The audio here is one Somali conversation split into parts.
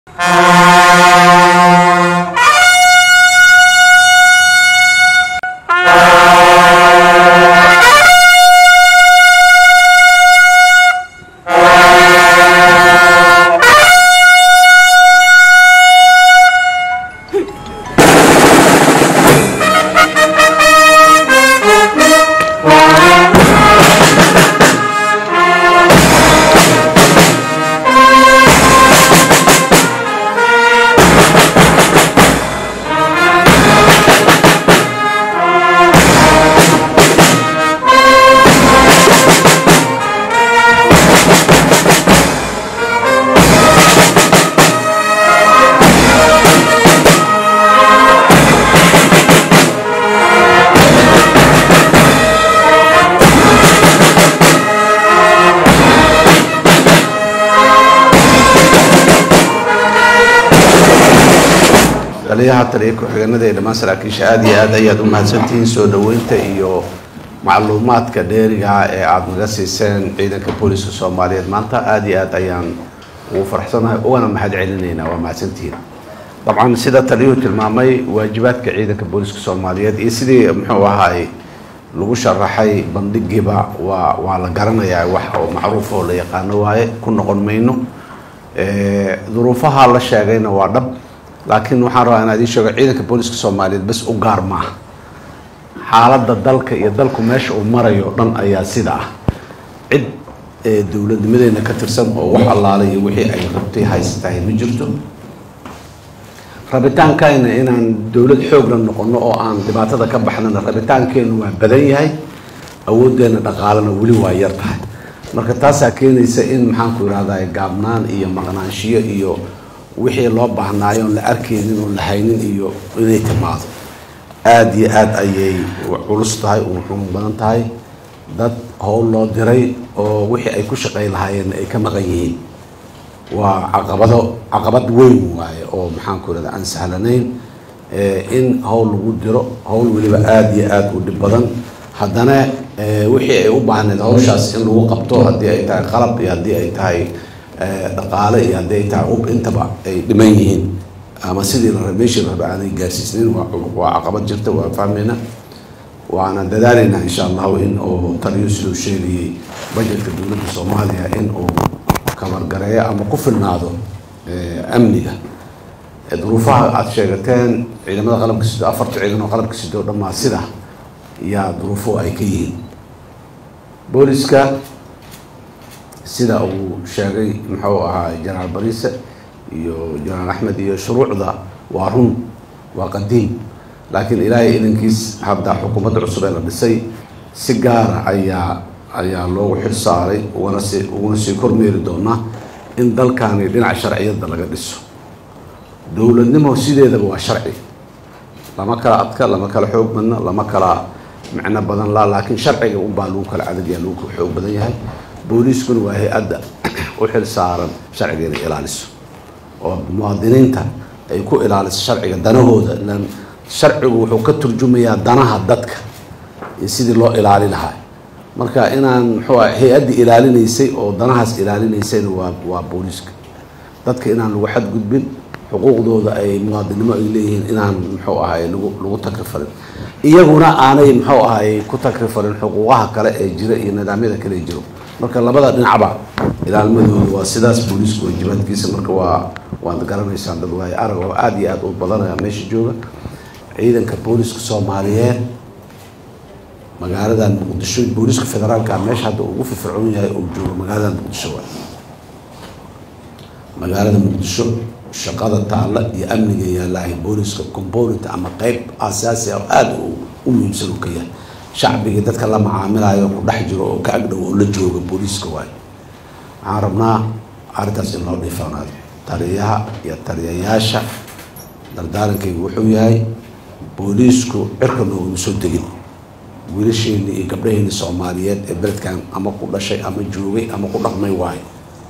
taliyaha taliya ku-xigeenada ee dhammaan saraakiisha aada iyo aad ayaad u mahadsantihiin soo dhaweynta iyo macluumaadka dheeriga ee aada naga siiseen ciidanka booliska soomaaliyeed maanta aada iyo aad ayaan ugu faraxsanahay ugana mahad celinaynaa waa mahadsantihiin dabcan sida taliyuhu tilmaamay waajibaadka ciidanka booliska soomaaliyeed iyo sidii muxuu ahaay lagu sharaxay bandhigiiba waa waa la garanayaa wax oo macruuf oo la yaqaano waaye ku noqon mayno duruufaha la sheegayna waa dhab laakiin waxaan rabaa inaa idiin sheego ciidanka booliska soomaaliyeed bas u gaar maaha xaaladda dalka iyo dalku meesha uu marayo o dhan ayaa sida ah cid dowladnimadeena ka tirsan oo wax allaala iyo wixii ay rabtay haysatahay ma jirto rabitaankayna inaan dowlad xoogla noqono oo aan dhibaatada ka baxnana rabitaankeenu waa badan yahay awooddeena dhaqaalena weli waa yar tahay marka taasaa keenaysa in maxaanku irahdaa gaabnaan iyo maqnaanshiyo iyo wixii loo baahnaayo oon la arkaynin oon la haynin iyo inay timaado aada iyo aada ayay culus tahay u xun badan tahay dad howl loo diray oo wixii ay ku shaqay lahaayeen ay ka maqan yihiin waa caqabado caqabad weyn waaye oo maxaanku irahda aan sahlanayn in howl lagu diro howl weliba aada iyo aada u dhib badan haddana wixii ay u baahneed hawshaas in lagu qabto haddii ay tahay qalab iyo haddii ay tahay dhaqaale iyo haddii ay tahay ub intaba ay dhiman yihiin ama sidii la meeshii raba aanay gaarsiisnayn waa caqabad jirta waa fahmayna waana dadaalaynaa insha allahu in uu taliyo siduu sheegayay bajetka dowladda soomaaliya in uu kabargareeyo ama ku filnaado amniga duruufaha aada sheegateen ciidamada qalabka sido afarta ciidan oo qalabka sido o dhammaa sida yaa duruufo ay ka yihiin booliska sida uu sheegay muxuu ahaa jenaraal bariise iyo jenaraal axmed iyo shuruucda waa run waa qadiim laakiin ilaahay idankiis hadda xukuumadda cusub ee la dhisay si gaara ayaa ayaa loogu xil saaray ugana sii uguna sii kormeeri doonaa in dalkani dhinaca sharciyadda laga dhiso dowladnimo sideedaba waa sharci lama kala adka lama kala xoog badna lama kala micno badan la laakiin sharciga unbaa lagu kala cadadyaa lagu kala xoog badan yahay booliiskuna waa hay-adda u xil saaran sharciga inay ilaaliso oo muwaadiniinta ay ku ilaaliso sharciga danahooda ilan sharcigu wuxuu ka turjumayaa danaha dadka iyo sidii loo ilaali lahaa marka inaan muxuu ah hay-addii ilaalinaysay oo danahaas ilaalinaysayna waa waa booliiska dadka inaan lagu xadgudbin xuquuqdooda ay muwaadinimo ay leeyihiin inaan muxuu ahay lagu lagu takrifarin iyaguna aanay muxuu ahay ku takrifarin xuquuqaha kale ee jira iyo nidaamyada kale ee jiro marka labada dhinacba ilaalmadooda waa sidaas booliisku waajibaadkiisa marka waa waad garanaysaan dad waayo arag oo aada iyo aada u badanaya meesha jooga ciidanka booliska soomaaliyeed magaaladan muqdisho booliska federaalka meesha hadda ugu firfircoon yahay uu joogo magaaladan muqdisho waay magaalada muqdisho shaqada taalla iyo amniga yaalahay booliska component ama qeyb asaasi ah oo aada u muhiimsan uu ka yahay shacbigii dadka la macaamilayo ku dhex jiro oo ka agdhow oo la jooga booliiska waayo waxaan rabnaa arrintaas in loo dhiifanaado taliyaha iyo taliyayaasha dardaarankaygu wuxuu yahay booliisku cirka noogama soo degin wiilasheeni iyo gabdhaheeni soomaaliyeed ee beledkan ama ku dhashay ama joogay ama ku dhaqmay waayo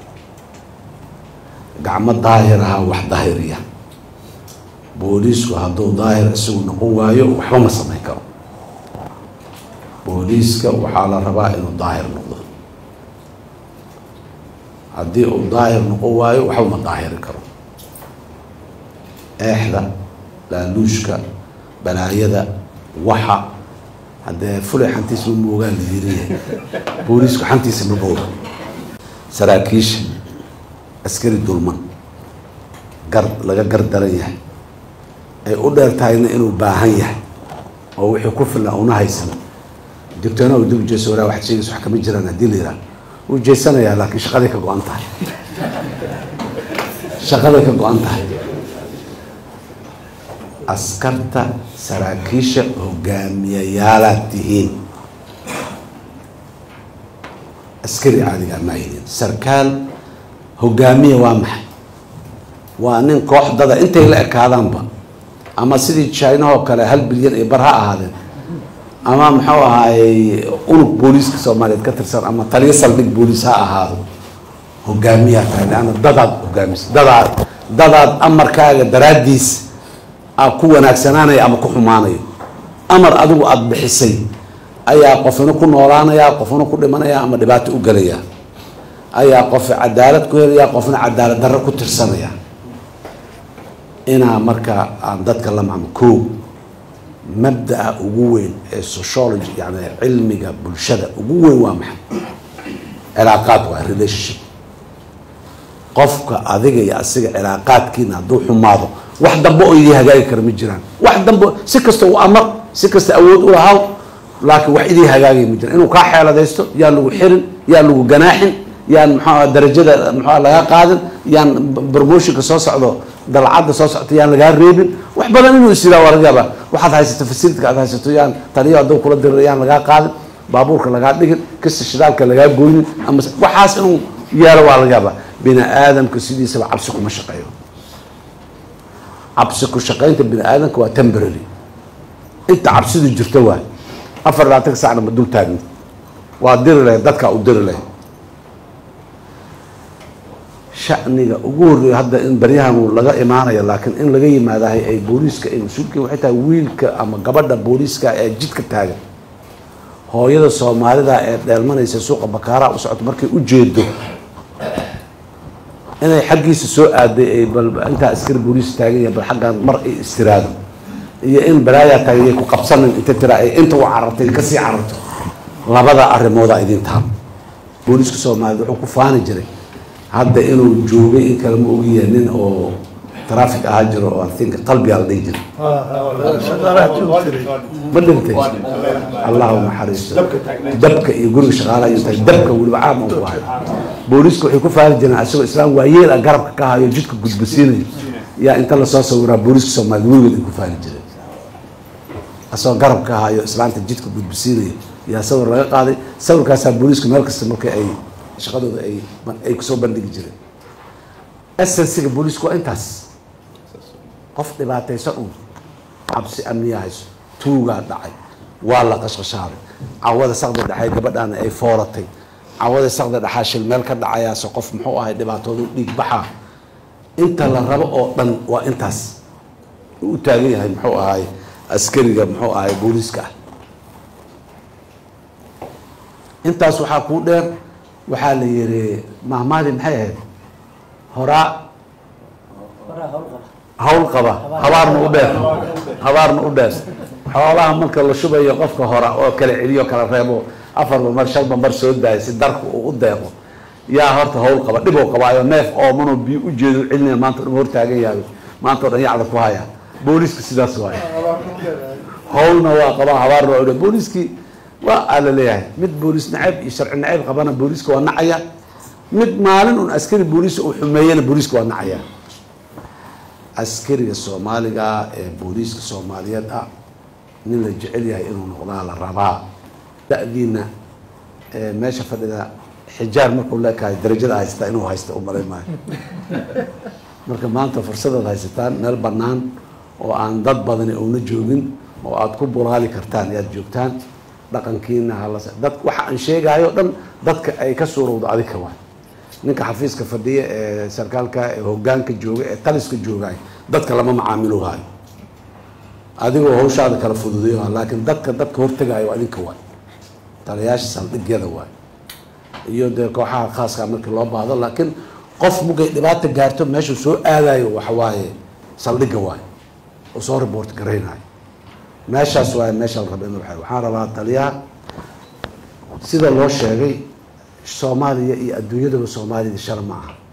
gacmo daahir ahaa wax daahiriya booliisku hadduu daahir isagu noqon waayo waxba ma samayn karo booliiska waxaa la rabaa inuu daahir noqdo haddii uu daahir noqon waayo waxba ma daahiri karo eexda laaluushka balaayada waxa haddee fulay xantiisa ma moogaan la yiriya booliisku xantiisa ma mooga saraakiisha askari dulman gar laga gar daran yahay ay u dheer tahayna inuu baahan yahay oo wixii ku filna una haysan digtoona u dib jeeso waraa waxaad sheegaysa wax kama jiraan haddii la yidhaha wuu jeesanayaa laakiin shaqaday ka go-an tahay shaqaday ka go-an tahay askarta saraakiisha hogaamiyayaalaad tihiin askari caadiga ma aydin sarkaal hogaamiya waa maxay waa nin koox dada intay la ekaadaanba ama sidii jinahoo kale hal bilyan iyo bar ha ahaadeen ama muxuu ahaayey unug booliiska soomaaliyeed ka tirsan ama taliyo saldhig booliis ha ahaado hogaamiyaa tahay leanna dadaad hogaamisa dadaad dadaad amarkaaga daraaddiis a ku wanaagsanaanayo ama ku xumaanayo amar adigu aada bixisay ayaa qofina ku noolaanaya qofna ku dhimanaya ama dhibaato u gelaya ayaa qof cadaalad ku helaya qofna cadaalad darro ku tirsanaya inaa markaa aan dadka la macmo koo mabdaa ugu weyn ee sociology yani cilmiga bulshada ugu weyn waa maxay cilaaqaad waa relationship qofka adiga iyo asiga cilaaqaadkiina hadduu xumaado wax dambe oo idii hagaagi kara ma jiraan wax dambe si kasta u amar si kasta awood u lahaw laakiin wax idii hagaagaya ma jiraan inuu kaa xeeladaysto yaan lagu xirin yaan lagu ganaaxin yaan muxua darajada muxua lagaa qaadin yaan promotionka soo socdo dalcadda soo socto yaan lagaa reebin wax badan inuu is yiraa waa laga yaabaa waxaad haysato facilityka aad haysato yaan taliyo hadduu kula dirira yaan lagaa qaadin baabuurka lagaa dhigin kasta shidaalka lagaa goynin ama waxaas inuu yeelo waa laga yaabaa bini aadamka sidiisaba cabsi kuma shaqeeyo cabsi ku shaqaynta bini aadamka waa temporary inta cabsidu jirto waay afar labaatanka sacna ma dul taagni waa diri lahayd dadkaa u diri lahayd shaniga ugu horreeya hadda in baryahan laga imaanayo laakiin in laga yimaadahay ay booliiska ay mas-uulka waxay tahay wiilka ama gabadha booliiska ee jidka taagan hooyada soomaalida ee dheelmanaysa suuqa bakaaraha u socoto markay u jeedo inay xaggiisa soo aaday ay bal intaa askari booliis taagan yahay bal xaggan mar ay istiraado iyo in balaayaa taagan yay ku qabsanin inta tira ay inta u carartay kasii cararto labada arrimooda idin taal booliiska soomaaliyed wuxuu ku faani jiray hadda inuu joogay in kale ma ogiya nin oo traffic ahaa jiro oo I think qalbigaa la dhihi jiray ma dhintay allahu naxariisto dabka iyo guriga shaqaalaha iyo tahay dabka weliba caam aan ku hayo booliiska waxay ku faali jireen asagoo islaam waayeel ah garabka ka hayo jidka gudbasiinayo yaa inta lasoo sawiraa booliiska soomaaliya weligood ay ku faali jireen asagoo garab ka hayo islaanta jidka gudbasiinayo yaa sawir laga qaaday sawirkaasaa booliisku meel kasta marka ay shaqadooda ay ay kusoo bandhigi jireen essensiga booliisku waa intaas qof dhibaataysan un cabsi amniya hayso tuugaa dhacay waa la qashqashaaday cawada saqda dhexay gabadhaana ay fooratay cawada saqda dhexaa shil meel ka dhacayaase qof muxuu ahay dhibaatoodu dhiig baxaa inta la rabo oo dhan waa intaas u taagan yahay muxuu ahay askariga muxuu ahay booliiska ah intaas waxaa kuu dheer waxaa la yihi mahmaadi maxay ahayd horaa hawl qaba habaarna u dheer habaarna u dheer xoolaha marka la shubayo qofka hora oo kala celiyo kala reebo afarba mar shanba mar soo daaya si darku uu u deeqo yaa horta hawl qaba dhiboo qabaayo neef oomanoo biyo u jeedo celinaya maanta o dhan hortaagan yahay maanta o dhan yacda ku haya booliiska sidaas waay hawlna waa qabaa habaarna waa u dheer booliiskii waa aa la leeyahay mid booliis nacayb iyo sharci nacayb qabana booliiska waa nacaya mid maalin un askari booliiska uu xumeeyana booliiska waa nacaya askariga soomaaliga ee booliiska soomaaliyeed ah nin la jecel yahay inuu noqdaa la rabaa da-diina meesha fadhida xijaar markuu leekahay darajada haystaa inuu haysta u malay maayo marka maanta fursadaad haysataan meel bannaan oo aan dad badani una joogin oo aada ku bulaali kartaan ayaad joogtaan dhaqankiina halas dad waxa aan sheegayo o dhan dadka ay ka suurowdo adika waay ninka xafiiska fadhiya ee sarkaalka ee hogaanka jooga ee taliska joogaay dadka lama macaamiluhaayo adigoo hawshaada kala fududeyo laakiin dadka dadka hortegaayo adinka waay taliyaasha saldhigyada waay iyo dee kooxaha khaaska markii loo baahdo laakiin qof mugay dhibaata gaarto meeshuu soo aadayo waxawaaye saldhigga waayo oo soo report garaynayo meeshaas waayo meesha la raba in la baxay waxaan rabaa taliyaha sida loo sheegay soomaaliya iyo adduunyadaba soomaalida shala ma aha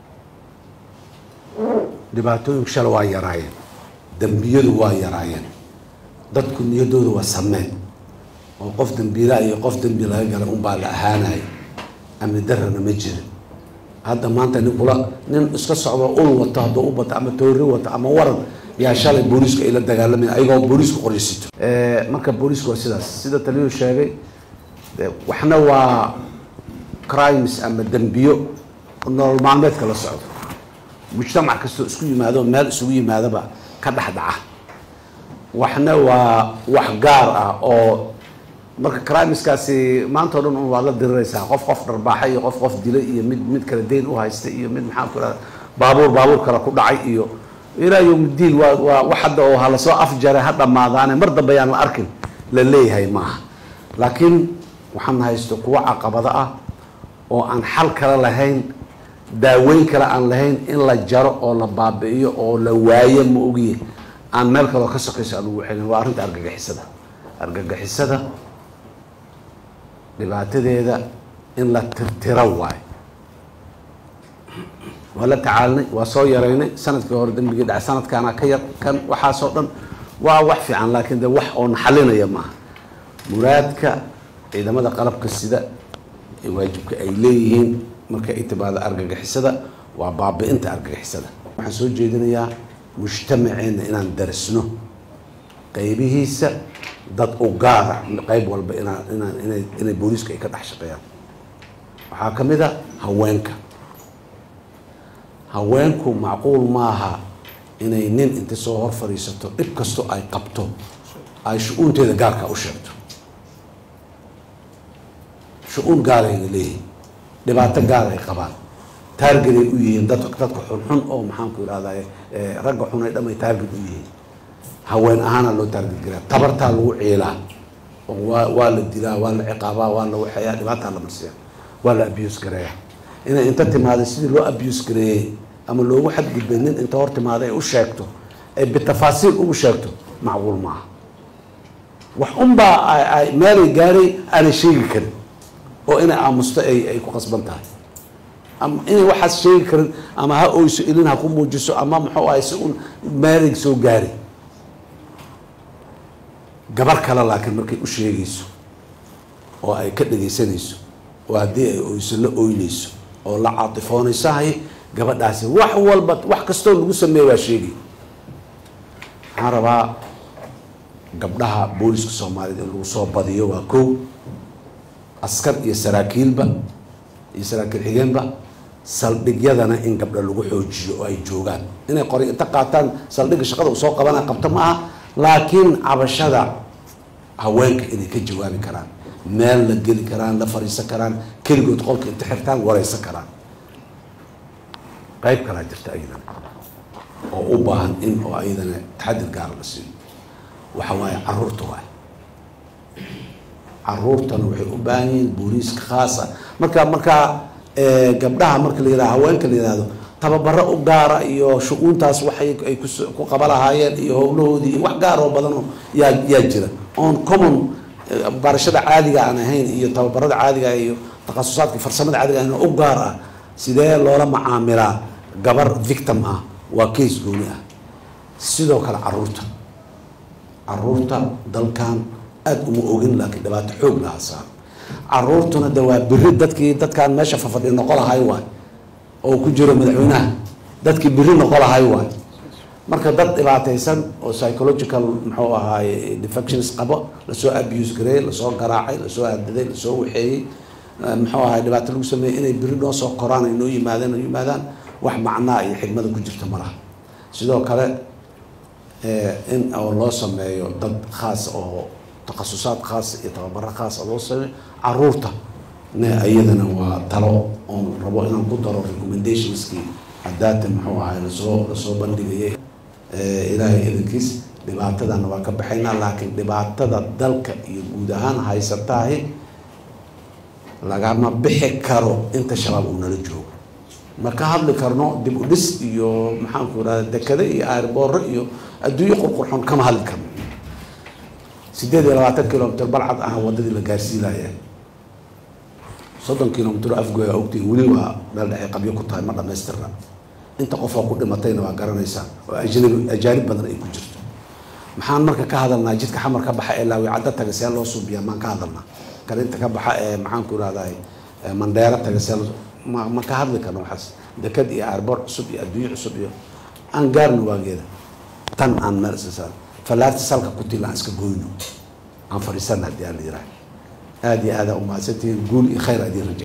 dhibaatooyinku shala waa yaraayeen dembiyadu waa yaraayeen dadku niyadooda waa sameen oo qof dembiilaa iyo qof dembi laga gala unbaa la ahaanaya amni darana ma jirin hadda maanta nin kula nin iska socdo ul wato hadduu u bato ama toori wato ama waran yaa shalay booliisku ay la dagaalamaya ayagoo booliisku qoraysito marka booliisku waa sidaas sida taliyuu sheegay waxna waa crimes ama dembiyo nolol maalmeedka la socdo mujtamac kastoo isku yimaado meel isugu yimaadaba ka dhex dhaca waxna waa wax gaar ah oo marka crimeskaasi maanta o dhan un waad la diriraysaa qof qof dharbaaxay iyo qof qof dilay iyo mid mid kale dayn u haysta iyo mid maxaan ku ihahda baabuur baabuur kale ku dhacay iyo ilaa yowmiddiin waa waa wax hadda oo ha lasoo afjaray ha dhammaadaane mar dambe yaan la arkin la leeyahay maaha laakiin waxaan haysto kuwo caqabado ah oo aan xal kale lahayn daaweyn kale aan lahayn in la jaro oo la baabi'iyo oo la waayo ma ogiye aan meel kaleo ka sokayso aan ugu celin waa arrinta argagixisada argagixisada dhibaatadeeda in la tirtiro waayo waa la tacaalinay waa soo yaraynay sanadkii hore dembigii dhacay sanadkaana ka yar kan waxaasoo dhan waa wax fiican laakiin de wax oo naxalinaya maaha muraadka ciidamada qalabka sida ee waajibka ay leeyihiin marka ay timaado argagixisada waa baabi-inta argagixisada waxaan soo jeedinayaa mujtamaceenna inaan darisno qaybihiisa dad u gaara qayb walba inaan inaan inay inay booliisku ay ka dhex shaqeeyaan waxaa ka mid a haweenka haweenku macquul maaha inay nin inta soo hor fadhiisato dhib kastoo ay qabto ay shu-uunteeda gaarka u sheegto shu-uun gaarayna leeyihin dhibaato gaar ay qabaan taargeday u yihiin dad dadka xunxun oo maxaanku ihahday ragga xun ay dhamay taarget u yihiin haween ahaana loo taarget garaa tabartaa lagu ciilaa oo waa waa la dilaa waa la ciqaabaa waa la waxeeyaa dhibaataa la marsiya waa la abuse gareeya inay inta timaada sidii loo abuse gareeyey ama loogu xadgudbay nin inta hor timaada ay u sheegto ay bitafaasiil ugu sheegto macquul maaha wax unbaa ay meelay gaaray aanay sheegi karin oo inay aamusto ay ay ku qasban tahay ama inay waxaas sheegi karin ama ha oyso ilin ha ku muujiso ama muxuu ahay si un meelay soo gaari gabar kale laakiin markay u sheegayso oo ay ka dhegaysanayso oo haddii ay oyso la oynayso oo la caatifoonayso hay gabadhaasi wax walba wax kastoo lagu sameeya waa sheegay waxaan rabaa gabdhaha booliska soomaaliyed in lagu soo badiyo waa kow askar iyo saraakiilba iyo saraakiil xigeenba saldhigyadana in gabdha lagu xoojiyo oo ay joogaan inay qori inta qaataan saldhigga shaqada uu soo qabana qabto ma aha laakiin cabashada haweenka inay ka jawaabi karaan meel la geli karaan la fariisan karaan keligood qolka inta xirtaan wareysan karaan qayb kalaa jirta ayadana oo u baahan in oo ayadana taxadir gaara la siiyo waxa waaye caruurta waay caruurtana waxay u baahan yihiin booliiska khaasa marka markaa gabdhaha marka la yihahdo haweenka la yihahdo tababaro u gaara iyo shu-uuntaas waxay ay ku qaba lahaayeen iyo howlahoodii iyo wax gaar oo badan oo yaa yaa jira on common barashada caadiga aan ahayn iyo tababarada caadiga iyo takhasusaadka farsamada caadiga ahayn u gaar ah sidee loola macaamilaa gabar victim ah waa case gooni ah sidoo kale caruurta caruurta dalkan aada uma ogin laakiin dhibaato xoog laha saar caruurtuna de waa biri dadkii dadkaan meesha fafadhi noqo lahay waay oo ku jiro madaxweynaha dadkii biri noqo lahay waay marka dad dhibaataysan oo psychological muxuu ahaaye defections qabo lasoo abuse gareeyey lasoo garaacay lasoo hadaday lasoo waxeeyey muxuu ahaye dhibaato lagu sameeyey inay biri noo soo koraan ay noo yimaadeen ay yimaadaan wax macnaa iyo xigmada ku jirta ma laha sidoo kale in oo loo sameeyo dad khaas oo takhasusaad khaas iyo tababaro khaasa loo sameeyo caruurta ne iyadana waa talo oon rabo inaan ku daro recommendationskii hadaata muxuu ahay lasoo lasoo bandhigayay ilaahay idankiis dhibaatadana waa ka baxaynaa laakiin dhibaatada dalka iyo guud ahaan haysataahi lagama bixi karo inta shabaab uu nala joogo ma ka hadli karno dib u dhis iyo maxaanku irahda dekade iyo aarbooro iyo adduunyo qurqurxoon kama hadli karno sideed iyo labaatan kilomitr balcad ah wadadii la gaarsiinaya soddon kilomitr afgoya ogtiin weli waa meel dhexe qabyo ku tahay ma dhamaystirna inta qofoo ku dhimatayna waa garanaysaa oo ajnabi ajaanib badan ay ku jirto maxaan marka ka hadalnaa jidka xamar ka baxa ee laawi caddo taga see loo suubiyaa maan ka hadalnaa kan inta ka baxa ee maxaanku irahday mandheero taga see loo ma ma ka hadli karno waxaas dekad iyo aarboor cusub iyo adduunyo cusub iyo aan gaarno waageeda tan aan meel iska saar fallaarta salka ku tila aan iska goyno aan fadhiisana haddii aan la yiraahdo aada iyo aada umahadsantihiin guul iyo khayr adiin raja